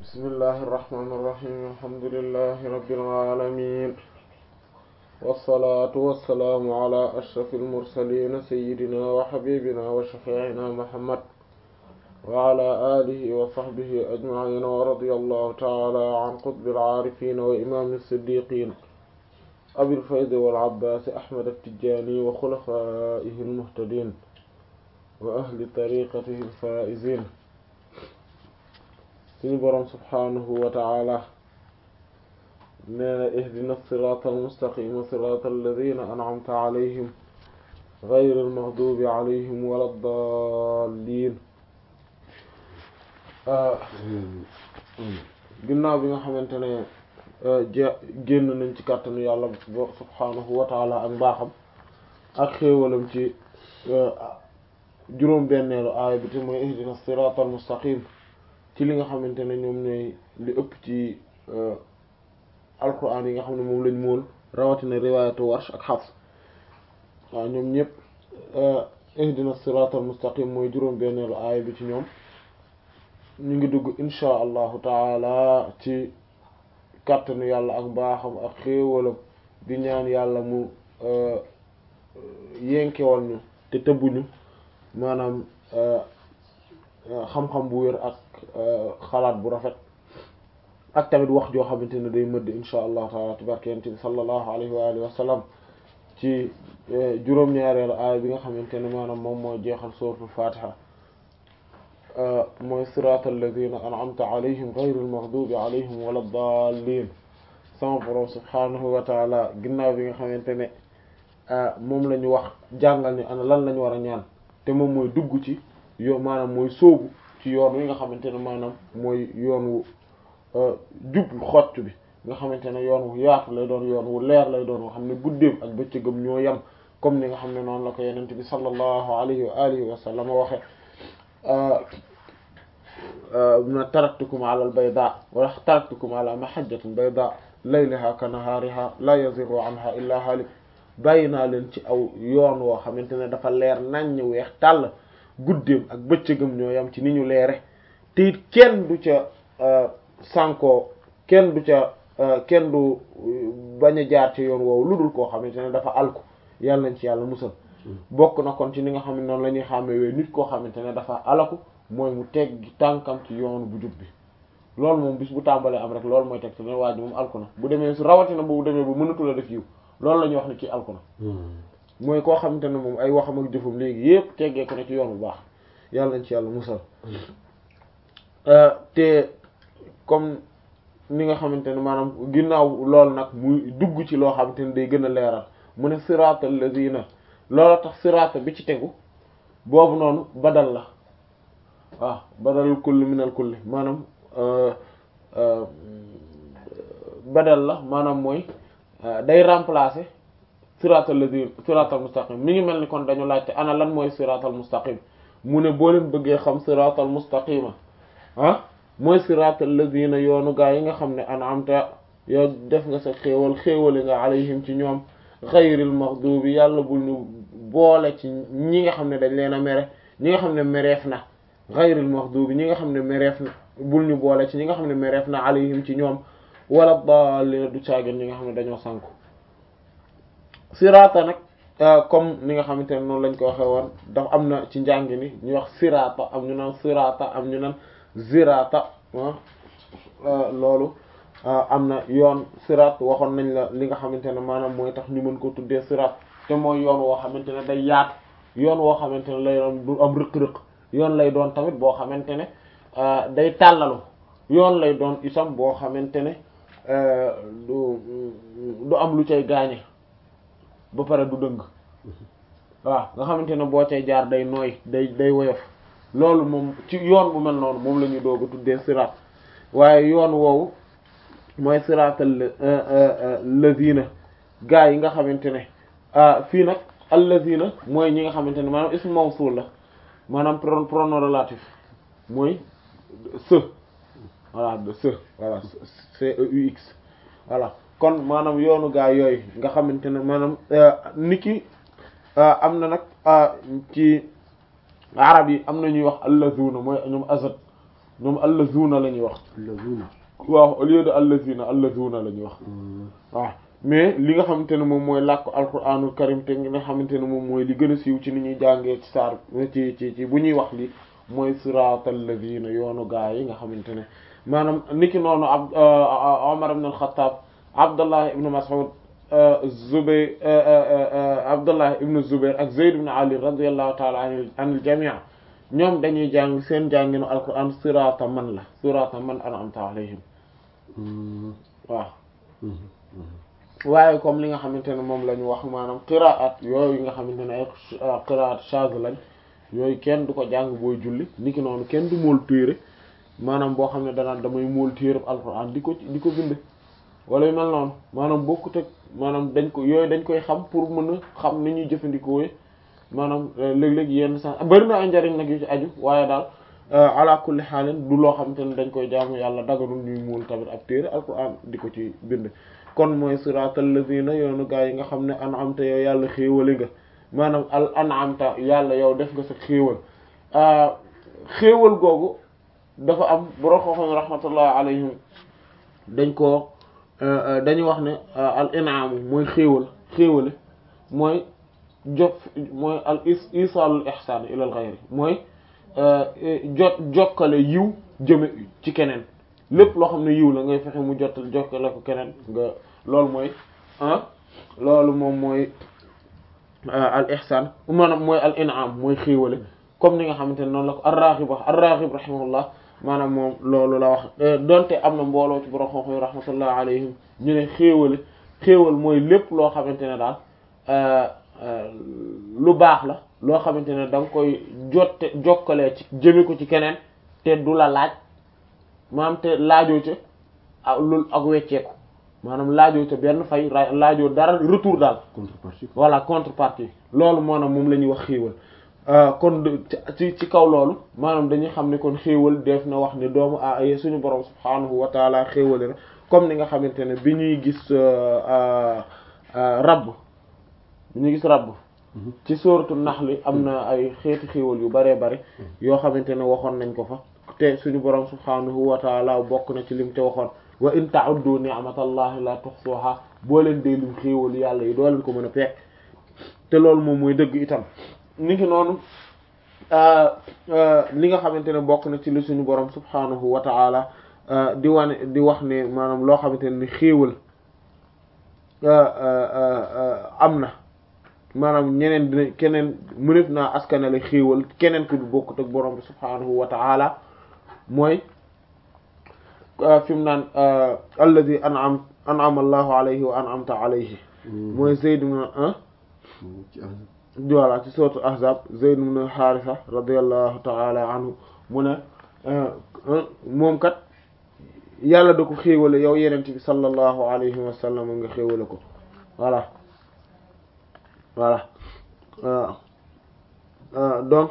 bismillahi irrahmani irrahim alhamdulilahi rabbil alamin wasalaatu wasalaamu ala ashrafi almursalin sayidina wa xabibina wa shafiina muhammad wa ala alihi wa sahbihi ajmain wa radi allahu taala an qutbi alcaarifin wa imam siddiqin abil faydi wal abbaasi ahmad attijani wa xulafaihi almuhtadin wa ahli tariqatihi alfaizin suñu boroom subhaanahu wa taala nee na ihdina siraata almustaqima siraata alladina an'amta alayhim gayri almaghdubi alayhim wala ddaalliin ginnaaw bi nga xamante ne génn nañ ci kàttanu yàlla subhaanahu wa taala ak mbaaxam ak xéewalam ci juróom benneelu aaya bi te mooy ihdina siraata almustaqim ci li nga xamante ne ñoom ñooy li ëpp ci alquran yi nga xam ne moom lañ mool rawatina riwaayatu warsh ak xafs waaw ñoom ñëpp ihdina siraatal mustaqim mooy juróom benneelu aaya bi ci ñoom ñu ngi dugg inchaa allahu taala ci kàttanu yàlla ak mbaaxam ak xéewalam di ñaan yàlla mu yenkewal ñu te tëbbuñu maanaam xam-xam bu wér ak xalaat bu rafet ak tamit wax joo xamante ne day mëdd insha allahu taala tabarkente bi sallallahu alayhi wa alihi wa sallam ci juróom-ñaareelu aaya bi nga xamante ne maanaam moom mooy jeexal suratul fatiha mooy sirata alladina an'amta alayhim ghayril maghdubi alayhim wala dallin sama borom subhanahu wa taala ginnaaw bi nga xamante ne moom la ñu wax jàngal ni ana lan la ñu war a ñaan te moom mooy dugg ci yo maanaam mooy sóobu ci yoon wi nga xamante ne maanaam mooy yoon wu jub xocc bi nga xamante ne yoon wu yaatu lay doon yoon wu leer lay doon nga xam ne guddeem ak bëccëgam ñoo yem comme ni nga xam ne noonu la ko yenente bi sallallahu alayhi wa alihi wa sallam waxe ma taraktukum ala al bayda wala taraktukum ala mahajjatin bayda laylaha ka nahaariha la yazigu anha illa halik bàyyi naa leen ci aw yoon woo xamante ne dafa leer naññ weex tàll guddeem ak bëccëgam ñoo yam ci ni ñu leere te it kenn du ca sànkoo kenn du ca kenn du bañ a jaar ci yoon woowu lu dul koo xamante ne dafa alku yàlla nañ ci yàlla musal bokk na kon ci ni nga xam ne noonu la ñuy xàmmee nit koo xamante ne dafa alaku mooy mu teggi tànkam ci yoon bu jub bi loolu moom bis bu tàmbalee am rek loolu mooy teg te ne waa ji moom alku na bu demee su rawatina bu demee bu mënatu la def yiw loolu la ñuy wax ne kii alku na mooy koo xamante ne moom ay waxam ak jëfam léegi yépp teggee ko ne ci yoon bu baax yàlla nañ ci yàlla musal te comme ni nga xamante ne maanaam ginnaaw loolu nag muy dugg ci loo xamante ne day gën a leeral mu ne sirata alladina loola tax sirata bi ci tegu boobu noonu badal la waaw badalul kulli minal kulli maanaam badal la maanaam mooy day remplacer siratal ladina siratal mustaqim mi ngi mel ni kon dañu laajte ana lan mooy siratal mustaqim mu ne boo leen bëggee xam siratal mustaqima ah mooy siratal ladina yoonu gaa yi nga xam ne an'amta yow def nga sa xéewal xéewali nga alayhim ci ñoom xayril maghdubi yàlla bul ñu boole ci ñi nga xam ne dañ leen a mere ñi nga xam ne mereef na xayril maghdubi ñi nga xam ne mereef na bul ñu boole ci ñi nga xam ne mereef na alayhim ci ñoom wala daalliina du caagin ñi nga xam ne dañoo sànku sirata nag comme ni nga xamante ne noonu lañ ko waxee woon dafa am na ci njàng ni ñu wax sirata am ñu naan sirata am ñu naan zirata loolu am na yoon sirat waxoon nañ la li nga xamante ne maanaam mooy tax ñu mën ko tuddee sirat te mooy yoon woo xamante ne day yaatu yoon woo xamante ne lay doon du am rëq-rëq yoon lay doon tamit boo xamante ne day tàllalu yoon lay doon itam boo xamante ne du du am lu cay gaañe ba pare du dëng waaw nga xamante ne boo cay jaar day nooy day day woyof loolu moom ci yoon bu mel noonu moom la ñuy doog a tuddee siraat waaye yoon woowu mooy siraatal lazina gaa yi nga xamante ne fii nag allazina mooy ñi nga xamante ne maanaam ismu mawsul la maanaam pronom relatif mooy se voilà de se voilà c e u x voilà kon maanaam yoonu gaa yooyu nga xamante ne maanaam niki am na nag ci arab yi am na ñuy wax allazuna mooy ñoom azad ñoom allazuna la ñuy wax allazina waaw au lieu de allazina allazuna la ñuy wax waaw mais li nga xamante ne moom mooy làkk alquranul karim te nga xamante ne moom mooy li gën a siiw ci ni ñuy jàngee ci saar ci ci ci bu ñuy wax li mooy siratal ladina yoonu gaa yi nga xamante ne maanaam niki noonu ab Omar ibn al-Khattab Abdullah ibn Mas'ud Zubayr Abdullah ibn Zubayr ak Zayd ibn Ali radiyallahu ta'ala an anil jami' ñoom dañuy jàng seen jànginu alquran sirata man la sirata man an'amta alayhim waaw waaye comme li nga xamante ne moom la ñu wax maanaam qiraat yooyu nga xamante ne ay qiraat shaz lañ yooyu kenn du ko jàng booy julli niki noonu kenn du mool téere maanaam boo xam ne danaan damay mool téere alquran di ko di ko bind wala yu mel noonu maanaam bokkut ak maanaam dañ ko yooyu dañ koy xam pour mën a xam ni ñuy jëfandikoo maanaam léeg-léeg yenn sax bari na ay njariñ nag yu ci aju waaye daal ala kulli xaalin du loo xamante ne dañ koy jaamu yàlla daganul ñuy mool tamit ab téere alquran di ko ci bind kon mooy siratal lazina yoonu gaa yi nga xam ne an'amta yow yàlla xéewale nga maanaam al an'amta yàlla yow def nga sa xéewal xéewal googu dafa am borom xam-xam rahmatullah alayhim dañ ko dañuy wax ne al in'am mooy xéewal xéewale mooy jof mooy al is isalul ihsan ila al ghayri mooy jot jokkale yiw jëme ci keneen lépp loo xam ne yiw la ngay fexe mu jottal jokkale ko keneen nga loolu mooy ah loolu moom mooy al ihsan maanaam mooy al in'am mooy xéewale comme ni nga xamante ne noonu la ko ar-Raghib wax ar-Raghib rahimahullah maanaam moom loolu la wax donte am na mbooloo ci borom xam-xam rahmatullah alayhim ñu ne xéewale xéewal mooy lépp loo xamante ne daal lu baax la loo xamante ne da nga koy jotte jokkalee ci jëme ko ci keneen te du la laaj maanaam te laajoo ca ak loolu ak wecceeku maanaam laajoo ca benn fay laajoo dara retour daal contrepartie voilà contrepartie loolu maanaam moom la ñuy wax xéewal kon ci ci kaw loolu maanaam dañuy xam ne kon xéewal def na wax ne doomu a suñu borom subhaanahu wa taala xéewale na comme ni nga xamante ne bi ñuy gis rabb bi ñuy gis rabb ci sóoratu naxli am na ay xeeti xéewal yu baree bari yoo xamante ne waxoon nañ ko fa te suñu borom subhaanahu wa taala bokk na ci lim te waxoon wa in ta'uddu ni'matallahi la tuhsuha boo leen dee lim xéewal yàlla yi doo leen ko mën a fekk te loolu moom mooy dëgg itam ni ki noonu li nga xamante ne bokk na ci li suñu borom subhaanahu wa ta'ala di wane di wax ne maanaam loo xamante ne ni xéewal am na maanaam ñeneen dina keneen mënef naa askanale xéewal keneen ku du bokkut ak borom bi subhaanahu wa ta'ala mooy fi mu naan alladi an'am an'ama allahu alayhi wa an'amta alayhi mooy Zayd ibn voilà ci sourate ahzab Zayd ibn Haritha radiyallahu ta'ala anhu mu ne moom kat yàlla da ko xéewale yow yenent bi sallallahu alayhi wa sallam nga xéewale ko voilà voilà donc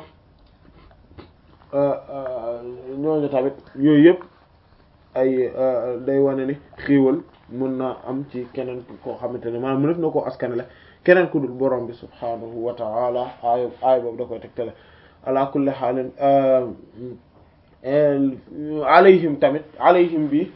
ñooñu tamit yooyu yëpp ay day wane ni xéewal mën na am ci keneen koo xamante ne maanaam mënef na koo askanale keneen ku dul borom bi subhaanahu wa ta'ala aay aay boobu da koy tegtale ala kulli xaalin alayhim tamit alayhim bi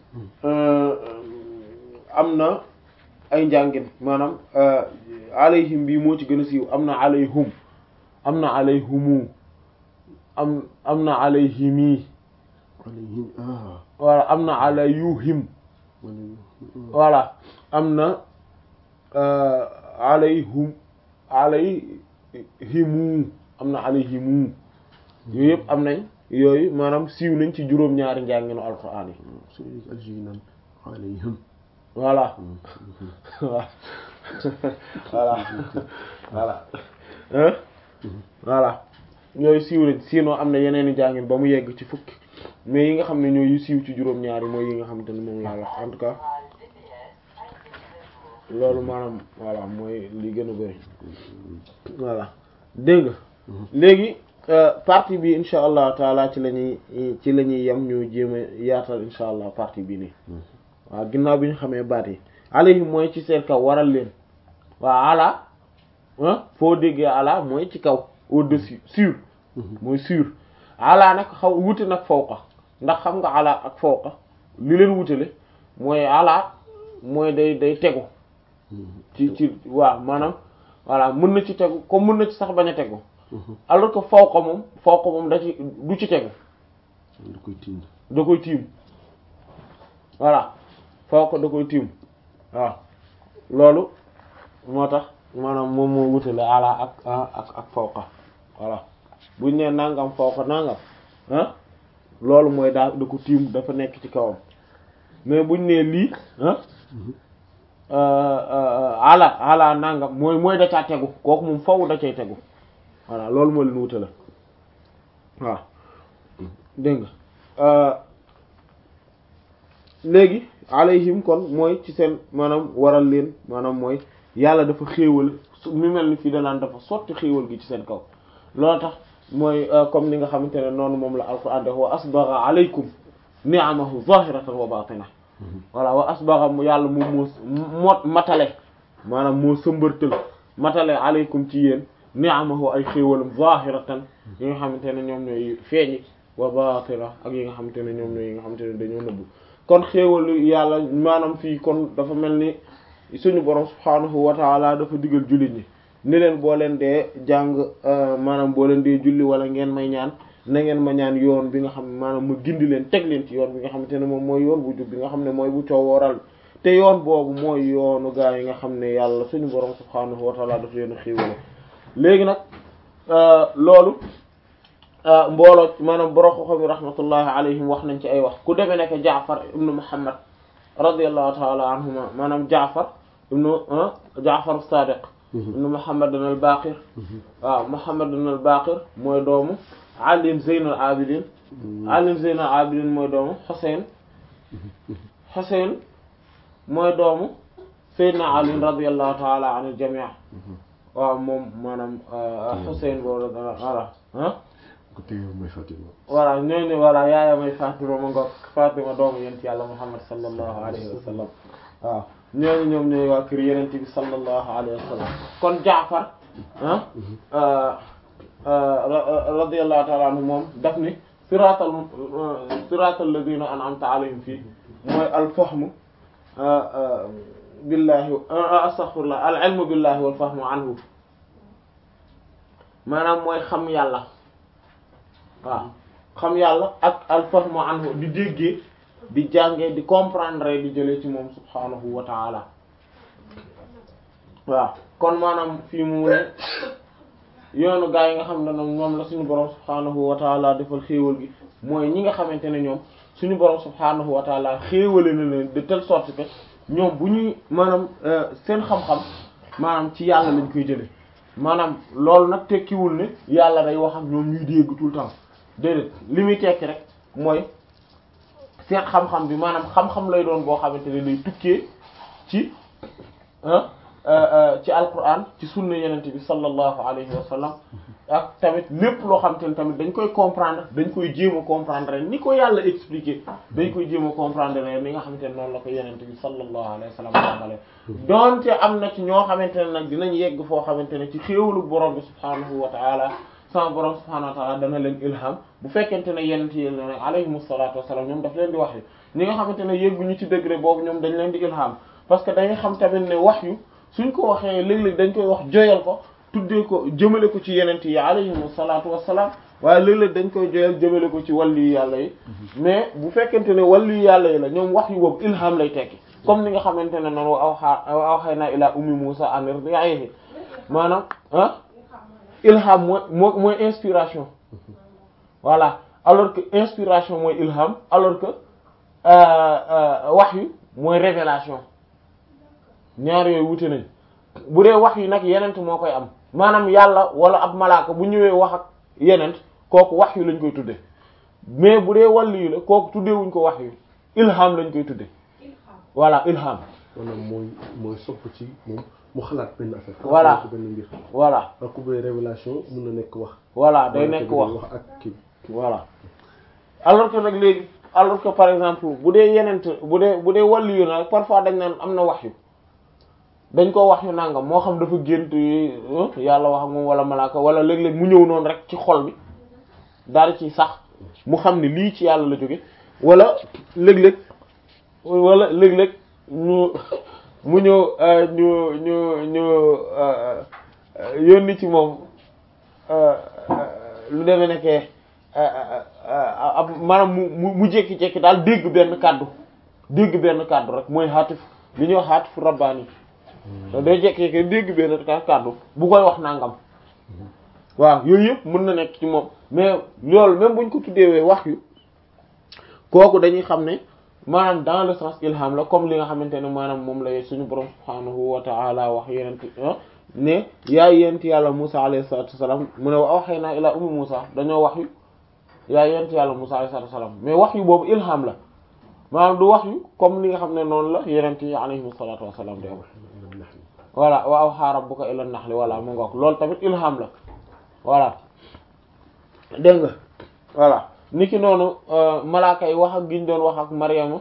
am na ay njàngin maanaam alayhim bi moo ci gën a siiw am na alayhum am na alayhumu am am na alayhimi alayhim ah voilà am na alayuhim voilà am na alayhum alayhimu am na alayhimu yooyu yëpp am nañ yooyu maanaam siiw nañ ci juróom-ñaari njànginu alquran yi suñu algérie naan alayhim voilà voilà voilà hein voilà yooyu siiw nañ sinon am na yeneen i njàngin ba mu yegg ci fukki mais yi nga xam ne ñooy yu siiw ci juróom-ñaari mooy yi nga xam te ne moom laa wax en tout cas loolu maanaam voilà mooy li gën a bëri voilà dégg nga léegi partie bi insha allah taala ci la ñuy ci la ñuy yem ñu jéem a yaatal insha allah partie bi nii waaw ginnaaw bi ñu xamee baat yi alayhim mooy ci seen kaw waral leen waaw ala ah foo déggee ala mooy ci kaw au-dessus sur mooy sur ala nag xaw wuti nag fawqa ndax xam nga ala ak fawqa li leen wutale mooy ala mooy day day tegu ci ci waaw maanaam voilà mën na ci tegu comme mën na ci sax bañ a tegu alors que fawqa moom fawqa moom da ci du ci tegu da koy tiim da koy tiim voilà fawqa da koy tiim waaw loolu moo tax maanaam moom moo wutale ala ak ak ak fawqa voilà buñ nee nangam fawqa nangam ah loolu mooy daal da ko tiim dafa nekk ci kawam mais buñ nee lii ah ala ala nangam mooy mooy da caa tegu kooku moom faw da cay tegu voilà loolu moo leen wutale waaw dégg nga léegi alayhim kon mooy ci seen maanaam waral leen maanaam mooy yàlla dafa xéewal mi mel ni fii danaan dafa sotti xéewal gi ci seen kaw loolu tax mooy comme ni nga xamante ne noonu moom la alquran def wa asbagha alaykum ni'amahu zahiratan wa batina voilà wa asbagha mu yàlla moom moo mot matale maanaam moo sëmbërtal matale alaykum ci yéen ni'amahu ay xéewalam zahiratan yi nga xamante ne ñoom ñooy feeñi wa batina ak yi nga xamante ne ñoom ñooy yi nga xamante ne dañoo nëbbu kon xéewalu yàlla maanaam fii kon dafa mel ni suñu borom subhaanahu wa taala dafa digal jullit ñi ni leen boo leen dee jàng maanaam boo leen dee julli wala ngeen may ñaan na ngeen ma ñaan yoon bi nga xam ne maanaam ma gindi leen teg leen ci yoon bi nga xamante ne moom mooy yoon bu jub bi nga xam ne mooy bu coowooral te yoon boobu mooy yoonu gaa yi nga xam ne yàlla suñu borom subhaanahu wa taala dafa leen xéewale léegi nag loolu mbooloo maanaam boroko xam yi rahmatullahi alayhim wax nañ ci ay wax ku demee nekk Jaafar ibnu Muhammad radiyallahu taala anhuma maanaam Jaafar ibnu Jaafar Sadiq ibnu Muhammad al Baqir waaw Muhammad al Baqir mooy doomu Ali Zeyn al Abidin Ali Zeyn al Abidin mooy doomu Xuseyn Xuseyn mooy doomu Seydina Ali radiyallahu taala an al jamii waaw moom maanaam Xuseyn boobu voilà ko téye mooy Fatima voilà ñooñu voilà yaaya may Fatima ma ngoog Fatima doomu yent yàlla Muhammad sallallahu alayhi wa sallam waaw ñooñu ñoom ñooy waa kër yenent bi sallallahu alayhi wa sallam kon Jaafar ah radiyallahu ta'ala anhu moom daf ni siratal siratal ladina an'amta alayhim fii mooy al fahmu billahi astaghfirullah al ilmu billahi wal fahmu anhu maanaam mooy xam yàlla waaw xam yàlla ak al fahmu anhu di déggee di jàngee di comprendre di jëlee ci moom subhanahu wa ta'ala waaw kon maanaam fii mu ne yoonu gaa yi nga xam ne ñoom la suñu borom subhanahu wa ta'ala defal xéewal gi mooy ñi nga xamante ne ñoom suñu borom subhanahu wa ta'ala xéewale na leen de telle sorte que ñoom bu ñuy maanaam seen xam-xam maanaam ci yàlla lañ koy jëlee maanaam loolu nag tekkiwul ne yàlla day wax ak ñoom ñuy dégg tout le temps déedéet li muy tekki rek mooy seen xam-xam bi maanaam xam-xam lay doon boo xamante ne day tukkee ci ci alquran ci sunna yenente bi sallallahu alayhi wa sallam ak tamit lépp loo xamante ne tamit dañ koy comprendre dañ koy jéem a comprendre ni ko yàlla expliquer dañ koy jéem a comprendre ni nga xamante ne noonu la ko yenente bi sallallahu alayhi wa sallam jàngale donte am na ci ñoo xamante ne nag dinañ yegg foo xamante ne ci xéewalu borom bi subhanahu wa ta'ala sama borom subhanahu wa ta'ala dana leen ilham bu fekkente ne yenent yi ne alayhimu salaatu wasalaam ñoom daf leen di wax yu ñi nga xamante ne yegguñu ci degré boobu ñoom dañ leen di ilham parce que dañuy xam tamit ne wax yu suñ ko waxee léeg-léeg dañ koy wax joyal ko tuddee ko jëmale ko ci yenent yi alayhimu salaatu wasalaam waaye léeg-léeg dañ koy joyal jëmale ko ci wàllu yu yàlla yi mais bu fekkente ne wàllu yu yàlla yi la ñoom wax yu boobu ilham lay tekki comme ni nga xamante ne noonu wa awha wa awhayna ila ummi musa an irdi'ihi maanaam ah ilham mooy moo mooy inspiration voilà alors que inspiration mooy ilham alors que wahyu mooy révélation ñaar yooyu wute nañ bu dee wax yi nag yenent moo koy am maanaam yàlla wala ab malaaka bu ñëwee wax ak yenent kooku wax yu lañ koy tudde mais bu dee wàllu yu la kooku tuddeewuñ ko wax yu ilham lañ koy tudde voilà ilham maanaam mooy mooy sopp ci moom mu xalaat benn affaire. voilà xalaat benn mbir. voilà ak ku bëri révélation mun na nekk wax. voilà day nekk wax wax ak kii. voilà alors que nag léegi alors que par exemple bu dee yenent bu dee bu dee wàllu yu nag parfois dañ naan am na wax yu dañ ko wax yu nangam moo xam dafa gént yàlla wax ak moom wala malaaka wala léeg-léeg mu ñëw noonu rek ci xol bi daal di ci sax mu xam ne lii ci yàlla la jóge wala léeg-léeg wala léeg-léeg ñu mu ñëw ñu ñu ñu yónni ci moom lu demee nekkee ab maanaam mu mu jékki-jékki daal dégg benn kàddu dégg benn kàddu rek mooy xaatif li ñuy wax xaatif rabbaani day jékki-jékki dégg benn kàddu bu koy wax nangam waaw yooyu yëpp mën na nekk ci moom mais loolu même buñ ko tuddeewee wax yu kooku dañuy xam ne maanaam dans le sens ilham la comme li nga xamante ne maanaam moom la suñu borom subhaanahu wa ta'ala wax yenent ne yaay yent yàlla Musa alayhi salatu wasalam mu ne wa awhaynaa ilaa ummi Musa dañoo wax yu yaay yent yàlla Musa alayhi salatu wasalam mais wax yu boobu ilham la maanaam du wax yu comme li nga xam ne noonu la yenent yi alayhim salatu wasalam di am voilà wa awhaa rabbuka ila naxli voilà mu ngoog loolu tamit ilham la voilà dégg nga voilà niki noonu malaaka yi wax ak gi ñu doon wax ak Maryama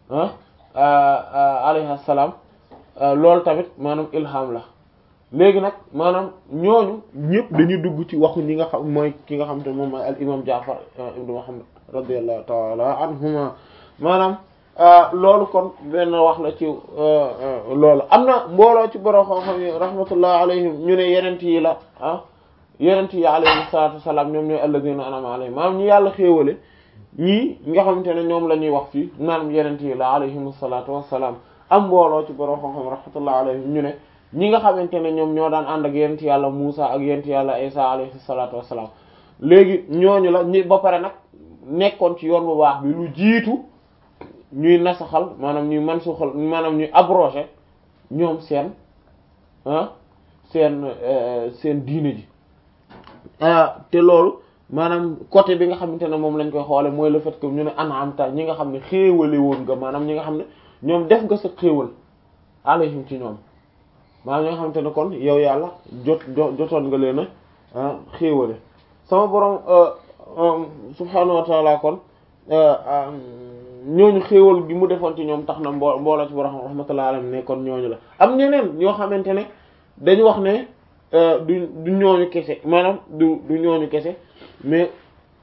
alayha salaam loolu tamit maanaam ilham la léegi nag maanaam ñooñu ñëpp dañuy dugg ci waxu ñi nga xam mooy ki nga xam te moom mooy al imam Jaafar ibnu Muhammad radiyallahu ta'ala anhuma maanaam loolu kon benn wax la ci loolu am na mbooloo ci borom xam-xam yi rahmatullah alayhim ñu ne yenent yi la ah yenent yi alayhim salaatu wasalaam ñoom ñooy alladhina an'ama alayhim maanaam ñi yàlla xéewale ñii nga xamante ne ñoom la ñuy wax fii maanaam yenent yi la alayhim salaatu wasalaam am mbooloo ci borom xam-xam rahmatullah alayhim ñu ne ñi nga xamante ne ñoom ñoo daan ànd ak yenent yàlla Muusa ak yenent yàlla Isa alayhi salaatu wasalaam léegi ñooñu la ñi ba pare nag nekkoon ci yoon bu baax bi lu jiitu ñuy nasaxal maanaam ñuy mansuxal maanaam ñuy abroger ñoom seen ah seen seen diine ji te loolu maanaam côté bi nga xamante ne moom lañ koy xoole mooy le fait que ñu ne an'amta ñi nga xam ne xéewale woon nga maanaam ñi nga xam ne ñoom def nga sa xéewal alayhim ci ñoom maanaam ñi nga xamante ne kon yow yàlla jot jotoon nga leen a xéewale sama borom subhaanahu wa ta'ala kon ñooñu xéewal gi mu defoon ci ñoom tax na mbo mbooloo ci borom rahmatullahi alayhim ne kon ñooñu la am ñeneen ñoo xamante ne dañu wax ne du du ñooñu kese maanaam du du ñooñu kese mais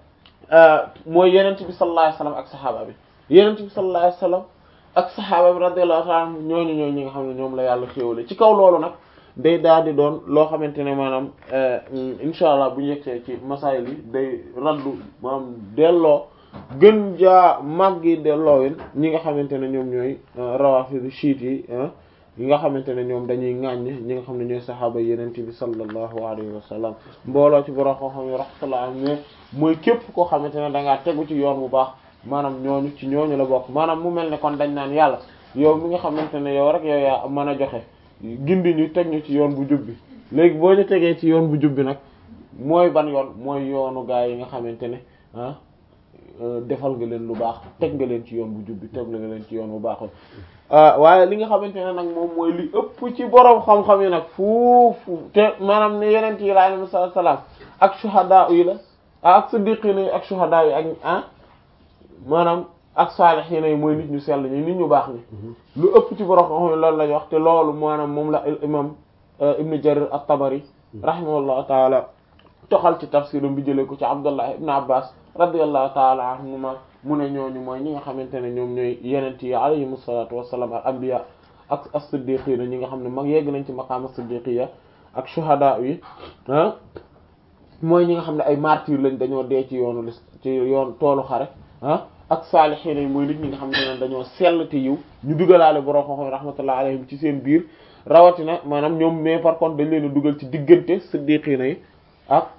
mooy yenent bi sallallahu alayhi wasallam ak saxaaba bi yenent bi sallallahu alayhi wasallam ak saxaaba bi radiyallahu ta'ala anhum ñooñu ñooñu ñi nga xam ne ñoom la yàlla xéewale ci kaw loolu nag day daal di doon loo xamante ne maanaam insha allah bu ñu yegsee ci masaayil yi day raddu maanaam delloo gën jaa màggi delloowin ñi nga xamante ne ñoom ñooy rawafidu chiit yi yi nga xamante ne ñoom dañuy ŋàññ ñi nga xam ne ñooy saxaaba yenente bi sallallahu alayhi wa sallam mbooloo ci borom koo xam ne rahmatullah am ne mooy képp koo xamante ne dangaa tegu ci yoon bu baax maanaam ñooñu ci ñooñu la bokk maanaam mu mel ne kon dañ naan yàlla yow mi nga xamante ne yow rek yow yaa mën a joxe gindi ñu teg ñu ci yoon bu jub bi léegi boo ñu tegee ci yoon bu jub bi nag mooy ban yoon mooy yoonu gaa yi nga xamante ne ah defal nga leen lu baax teg nga leen ci yoon bu jub bi teg nga leen ci yoon bu baax waaye li nga xamante ne nag moom mooy li ëpp ci borom xam-xam yi nag fuufu te maanaam ne yeneen yi alayhi salaam ak shuhada yi la ak siddiqina yi ak shuhada yi ak ah maanaam ak saalihiina yi mooy nit ñu sell ñi nit ñu baax ñi lu ëpp ci borom xam-xam yi loolu lañ wax te loolu maanaam moom la imam ibnu jarir at-tabari rahimahullahu taala toxal ci tafsiram bi jëlee ko ci abdullah ibn abbas radiyallahu taala anhuma mu ne ñooñu mooy ñi nga xamante ne ñoom ñooy yenent yi alayhimu salaatu wassalaam al anbiya ak as-siddiqiina ñi nga xam ne mag yegg nañ ci maqaam as-siddiqiyya ak shuhada yi ah mooy ñi nga xam ne ay martyr lañ dañoo dee ci yoonu lis ci yoon toolu xare ah ak saalihiina yi mooy nit ñi nga xamante ne dañoo sell te yiw ñu dugalaale borom xam-xam rahmatullahi alayhim ci seen biir rawatina maanaam ñoom mais par contre dañ leen a dugal ci diggante siddiqiina yi ak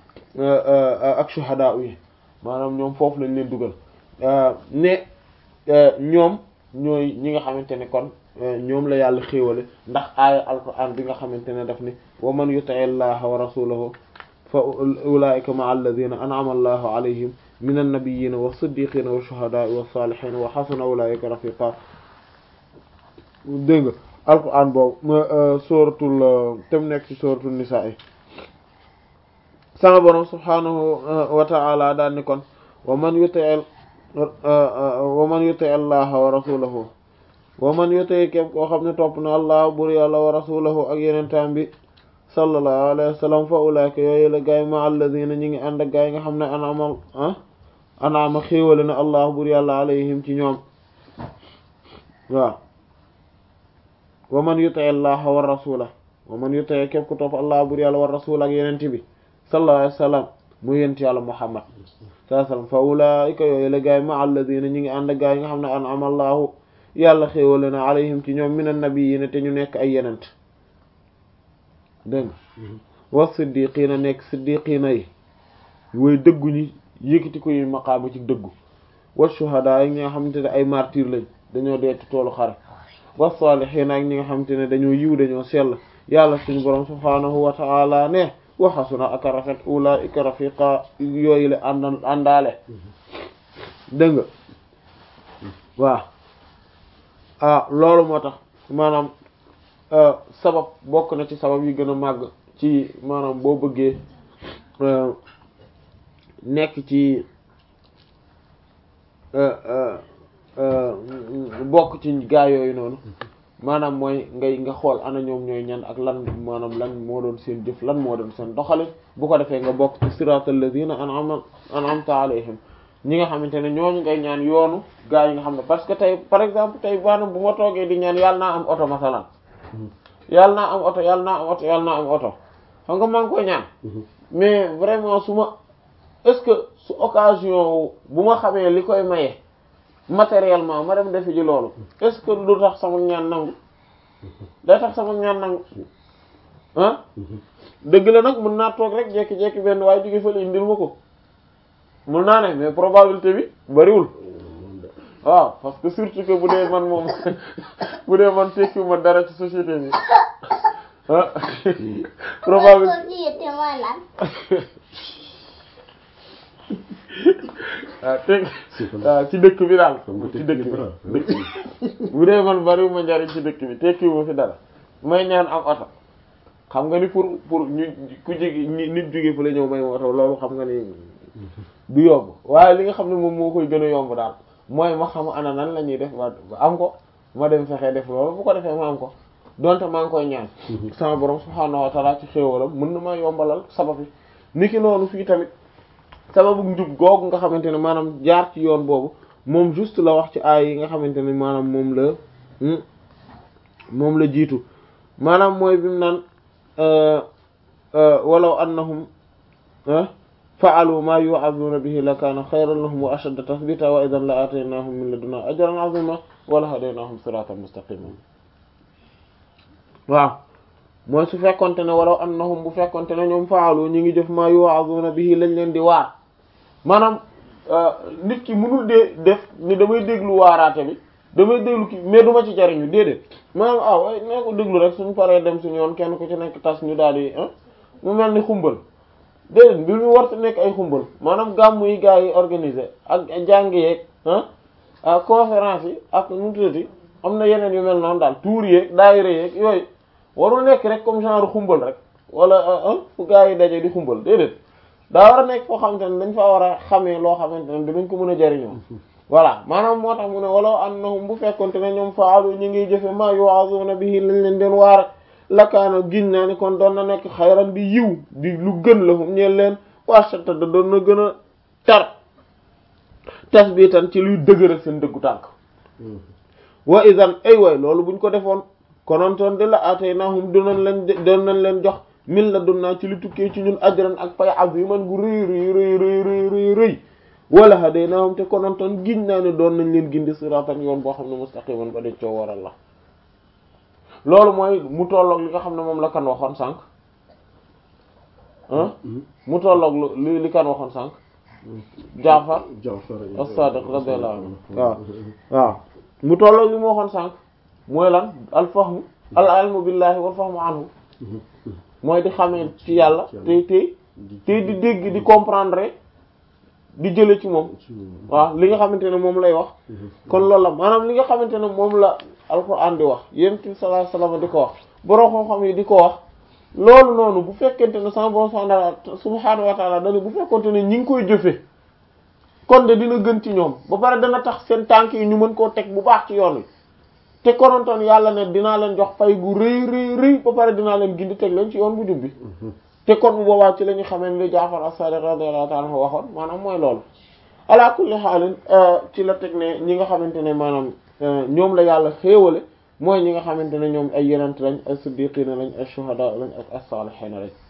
ak shuhada yi maanaam ñoom foofu lañ leen dugal ne ñoom ñooy ñi nga xamante ne kon ñoom la yàlla xéewale ndax aaya alquran bi nga xamante ne daf ni wa man yuti'i llaha wa rasulahu fa ulaika ma'a alladhina an'ama allahu alayhim min an-nabiyyina wa siddiqina wa shuhada'i wa salihina wa hasuna ulaika rafiqa dégg nga alquran boobu suratul tem nekk ci suratul nisaa yi sama borom subhanahu wa ta'ala daal ni kon wa man yuti'i wa man yuti'i allaha wa rasulahu wa man yuti'i képp koo xam ne topp na allah bur yàlla wa rasulahu ak yeneen taam bi sallallahu alayhi wa sallam fa ulaika yooyu la gaay ma alladhina ñi ngi ànd ak gaay nga xam ne an'ama ah anaama xéewale na allah bur yàlla alayhim ci ñoom waaw wa man yuti allah wa rasula wa man yuti képp ku topp allah bur yàlla wa rasula ak yenent bi sallallahu alayhi wa sallam mu yent yàlla muhammad sallallahu alayhi wa sallam fa ulaika yooyu la gaay ma alladina ñi ngi ànd ak gaay yi nga xam ne an'ama allahu yàlla xéewale na alayhim ci ñoom min annabiyina te ñu nekk ay yenent dégg nga wa siddiqina nekk siddiqina yi woy dëggu ñi yëkkati ko yi maqaama ci dëggu wa shuhada yi nga xamante ne ay martyr lañ dañoo dee ci toolu xare wa salihin ak ñi nga xamante ne dañoo yiw dañoo sell yàlla suñu borom subhanahu wa ta'ala ne wa hasuna ak rafet ulaika rafiqa yooyu la ànd àndaale dégg nga waaw ah loolu moo tax maanaam sabab bokk na ci sabab yi gën a màgg ci maanaam boo bëggee nekk ci bokk ci gaa yooyu noonu maanaam mooy ngay nga xool ana ñoom ñooy ñan ak lan maanaam lan moo doon seen jëf lan moo doon seen doxalin bu ko defee nga bokk ci siratal ladina an'ama an'amta alayhim ñi nga xamante ne ñooñu ngay ñaan yoonu gaa yi nga xam ne parce que tey par exemple tey maanaam bu ma toogee di ñaan yàlla naa am oto masalan yàlla naa am oto yàlla naa am oto yàlla naa am oto xam nga maa ngi koy ñaan mais vraiment su ma est-ce que su occasion bu ma xamee li koy maye matériellement ma dem defi ji loolu est-ce que du tax sama ñaan nangu day tax sama ñaan nangu ah dëgg la nag mën naa toog rek jekki-jekki benn waaye jóge fële indil ma ko mun naa ne mais probabilité bi bariwul waaw parce que surtout que bu dee man moom bu dee man tekki ma dara ci société bi ah probabilité waaw teg waaw ci dëkk bi daal ci dëkk bi bu dee man bariwu ma njariñ ci dëkk bi tekki ma fi dara may ñaan am oto xam nga ni pour pour ñu ku jigi nit jóge fu la ñëw may ma oto loolu xam nga ni du yomb waaye li nga xam ne moom moo koy gën a yomb daal mooy ma xam ana nan la ñuy def ba am ko ma dem fexe def loolu bu ko defee ma am ko donte maa ngi koy ñaan sama borom subhaanahu wa ta'ala ci xéewalam mën na ma yombalal sabab yi niki noonu fii tamit sababu njub googu nga xamante ne maanaam jaar ci yoon boobu moom juste la wax ci aay yi nga xamante ne maanaam moom la moom la jiitu maanaam mooy bi mu naan walaw annahum fa'alu ma yu'azuna bihi la kaana xayran lahum wa ashadda tathbita wa idan la ataynahum min ladunna ajran azima wa la hadaynahum siratan mustaqima waaw mooy su fekkonte ne walaw annahum bu fekkonte ne ñoom fa'alu ñi ngi jëf ma yu'azuna bihi lañ leen di waar maanaam nit ki mënul dee def ni damay déglu waaraate bi damay déglu ki mais duma ci jariñu déedéet maanaam ah way nee ko déglu rek suñu paree dem suñu yoon kenn ku ci nekk tas ñu daal di mu mel ni xumbal déedéet mbir mi warta nekk ay xumbal maanaam gàmm yi gars yi organisé ak jàng yeeg ah conférence yi ak nu tuddati am na yeneen yu mel noonu daal tour yeeg daayira yeeg yooyu warul nekk rek comme genre xumbal rek wala fu gars yi daje di xumbal déedéet daa war a nekk foo xamante ne dañ fa war a xamee loo xamante ne dinañ ko mën a jariñoo voilà maanaam moo tax mu ne walaw annahum bu fekkonte ne ñoom faalu ñu ngi jëfe ma yu'azuna bihi lañ leen den waar lakaana giñ naa ni kon doon na nekk xayran di yiw di lu gën la hum ñeen leen washata da doon na gën a tar tasbitan ci luy dëgëral seen dëggu tànk wa idan ay way loolu buñ ko defoon konontoon de la ataynahum doon leen doon nañ leen jox min la doon naa ci lu tukkee ci ñun ajran ak pay aziman gu rëy rëy rëy rëy rëy rëy rëy wala hadaynahum te konontoon giñ naa ne doon nañ leen gindi siratan yoon boo xam ne mustaqiman ba de coo waral la loolu mooy mu tolloog li nga xam ne moom la kan waxoon sànq ah mu tolloog li li kan waxoon sànq Jaafar as-Sadiq radiyallahu anhu waaw waaw mu tolloog li mu waxoon sànq mooy lan al fahmu al ilmu billahi wal fahmu anhu mooy di xamee ci yàlla tey tey tey di dégg di comprendre di jële ci moom waaw li nga xamante ne moom lay wax kon loolu la maanaam li nga xamante ne moom la alquran di wax yonent bi sallallahu alayhi wasallam di ko wax borom xam-xam yi di ko wax loolu noonu bu fekkente ne sama borom subhaanahu wa ta'ala dana bu fekkente ne ñi ngi koy jëfe kon de dina gën ci ñoom ba pare dana tax seen tànk yi ñu mën koo teg bu baax ci yoon wi te konontoon yàlla ne dinaa leen jox fay gu rëy rëy rëy ba pare dinaa leen gindi teg leen ci yoon bu jub bi te kon bu boobaa ci la ñu xamee ne li Jaafar as-Sadiq radiyallahu ta'ala anhu waxoon maanaam mooy loolu ala kulli xaalin ci la teg ne ñi nga xamante ne maanaam ñoom la yàlla xéewale mooy ñi nga xamante ne ñoom ay yenent lañ ay siddiqina lañ ay shuhada lañ ak as-salihina lañ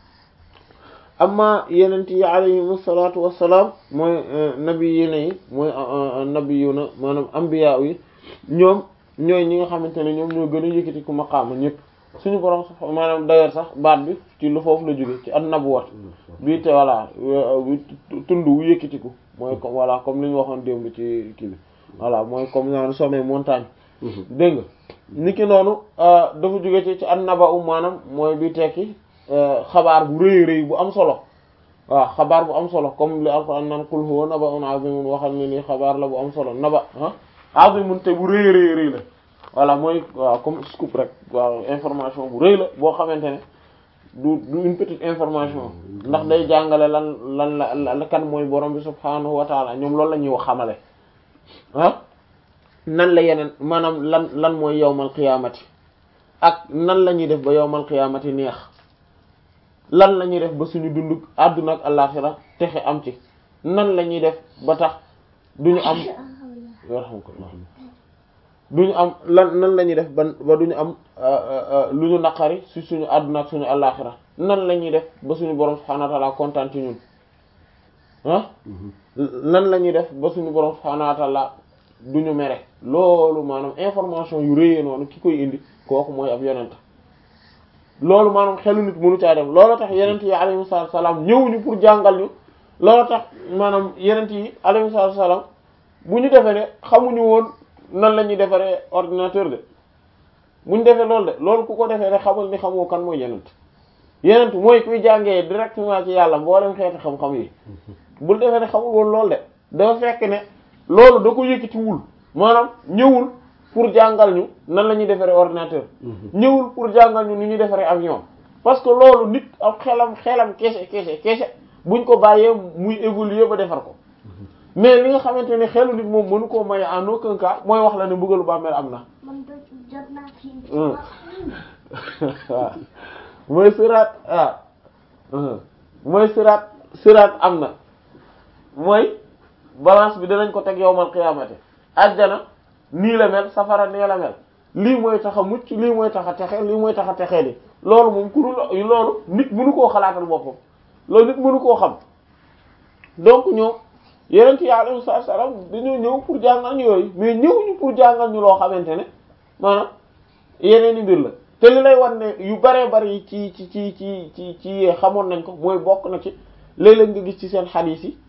amma yenent yi alayhim salaatu wassalaam mooy nabiyina yi mooy nabiyuna maanaam anbiya yi ñoom ñooy ñi nga xamante ne ñoom ñoo gën a yëkkati ku maqaama ñëpp suñu borom sax maanaam d'ailleurs sax baat bi ci lu foofu la jóge ci an nabuwat bii te voilà tund wu yëkkatiku mooy comme voilà comme li ñu waxoon démb ci kii bi voilà mooy comme naan sommet montagne dégg nga ni ki noonu dafa jóge ci ci an naba u maanaam mooy bi tekki xabaar bu rëy rëy bu am solo waaw xabaar bu am solo comme li alquran naan qul huwa naba'un azimun waxal ne nii xabaar la bu am solo naba ah azimun te bu rëy rëy rëy la voilà mooy waaw comme scoop rek waaw information bu rëy la boo xamante ne du du une petite information ndax day jàngale lan lan la kan mooy borom bi subhaanahu wa taala ñoom loolu la ñuy wax xamale ah nan la yeneen maanaam lan lan mooy yowmal qiyaamati ak nan la ñuy def ba yowmal qiyaamati neex lan la ñuy def ba suñu dund àdduna ak àllaxira texe am ci nan la ñuy def ba tax duñu am yarhamkallah duñu am lan nan la ñuy def ba ba duñu am lu ñu naqari si suñu àdduna ak suñu àllaxira nan la ñuy def ba suñu borom subhaanahu wa ta'ala kontaan ci ñun ah nan la ñuy def ba suñu borom subhaanahu wa ta'ala duñu mere loolu maanaam information yu réyee noonu ki koy indi kooku mooy ab yonent loolu maanaam xelu nit mënu caa dem loolu tax yenent yi alayhi salaam ñëwuñu pour jàngal ñu loolu tax maanaam yenent yi alayhi salaam bu ñu defee ne xamuñu woon nan la ñuy defaree ordinateur de bu ñu defee loolu de loolu ku ko defee ne xamal ni xamoo kan mooy yenent yenent mooy kuy jàngee directement ci yàlla mboolem xeeti xam-xam yi bul defee ne xamul woon loolu de dafa fekk ne loolu da ko yëkkatiwul maanaam ñëwul pour jàngal ñu nan la ñuy defaree ordinateur ñëwul pour jàngal ñu ni ñuy defaree avion parce que loolu nit ak xelam xelam kese kese kese buñ ko bàyyee muy évoluer ba defar ko mais li nga xamante ne xelu nit moom mënu koo maye en aucun cas mooy wax la ne mbugalu bàmmeel am na waaw mooy siraat ah mooy siraat siraat am na mooy balance bi danañ ko teg yowmal qiyaamati ajjana nii la mel safara nee la mel lii mooy tax a mucc lii mooy tax a texe lii mooy tax a texee di loolu moom ku dul loolu nit mënu koo xalaatal boppam loolu nit mënu koo xam donc ñoom yeneen yi alayhi salaam dañoo ñëw pour jàngal ñu yooyu mais ñëwuñu pour jàngal ñu loo xamante ne maanaam yeneen i mbir la te li lay wan ne yu baree bari ci ci ci ci ci ci xamoon nañ ko mooy bokk na ci léeg-léeg nga gis ci seen xadiis yi